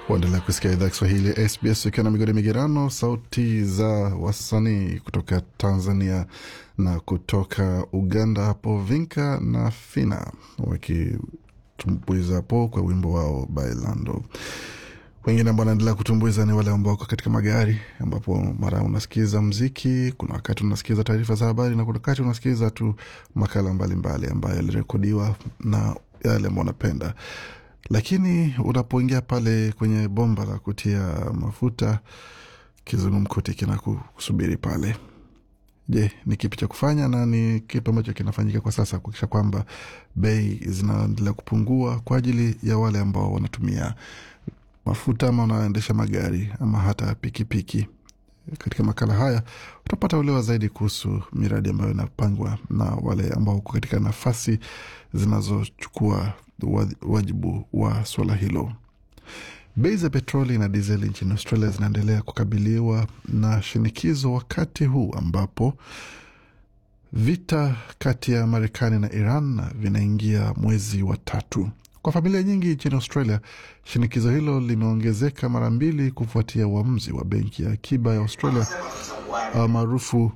Waendelea kusikia idhaa Kiswahili ya SBS ukiwa na migodi migerano, sauti za wasanii kutoka Tanzania na kutoka Uganda, hapo Vinka na Fina wakitumbuiza hapo kwa wimbo wao Bailando. Wengine ambao wanaendelea kutumbuiza ni wale ambao wako katika magari, ambapo mara unasikiza mziki, kuna wakati unasikiza taarifa za habari na kuna wakati unasikiza tu makala mbalimbali mbali ambayo yalirekodiwa na yale ambao unapenda lakini unapoingia pale kwenye bomba la kutia mafuta, kizungumkuti kina kusubiri pale. Je, ni kipi cha kufanya na ni kipi ambacho kinafanyika kwa sasa kuakisha kwamba bei zinaendelea kupungua kwa ajili ya wale ambao wanatumia mafuta ama wanaendesha magari ama hata pikipiki piki. Katika makala haya utapata uelewa zaidi kuhusu miradi ambayo inapangwa na wale ambao uko katika nafasi zinazochukua wajibu wa suala hilo. Bei za petroli na dizeli nchini Australia zinaendelea kukabiliwa na shinikizo wakati huu ambapo vita kati ya Marekani na Iran vinaingia mwezi wa tatu. Kwa familia nyingi nchini Australia, shinikizo hilo limeongezeka mara mbili kufuatia uamuzi wa benki ya akiba ya Australia maarufu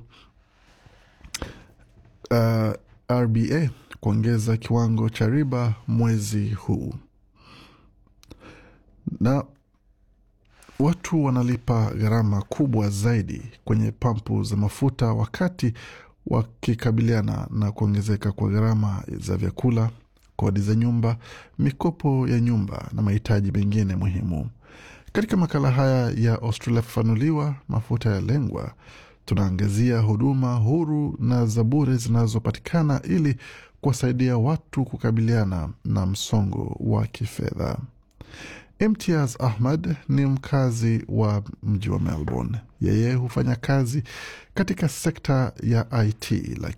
uh, RBA kuongeza kiwango cha riba mwezi huu, na watu wanalipa gharama kubwa zaidi kwenye pampu za mafuta wakati wakikabiliana na kuongezeka kwa gharama za vyakula, kodi za nyumba, mikopo ya nyumba na mahitaji mengine muhimu. Katika makala haya ya Australia Fafanuliwa, mafuta ya lengwa, tunaangazia huduma huru na za bure zinazopatikana ili kuwasaidia watu kukabiliana na msongo wa kifedha. Imtiaz Ahmad ni mkazi wa mji wa Melbourne. Yeye hufanya kazi katika sekta ya IT, lakini